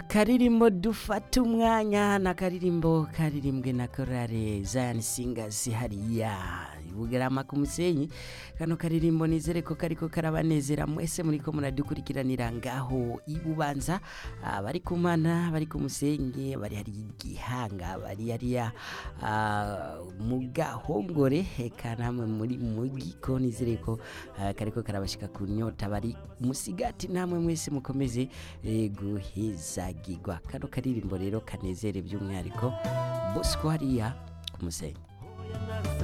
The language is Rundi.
akaririmbo dufata umwanya ni akaririmbo karirimbwe na korale zayani singasi hariya bugarama ku musenyi kano karirimbo nizere ko kariko karabanezera mwese muriko muradukurikiranira ngaho ibubanza bari ku mana bari ku musenyi bari hari igihanga bari hariya ah, mu gahongore eka namwe muri mugiko nizere ko ah, kariko karabashika ku nyota bari musigati namwe mwese mukomeze eh, guhezagirwa kano karirimbo rero kanezere by'umwihariko bosco hariya ku musenyi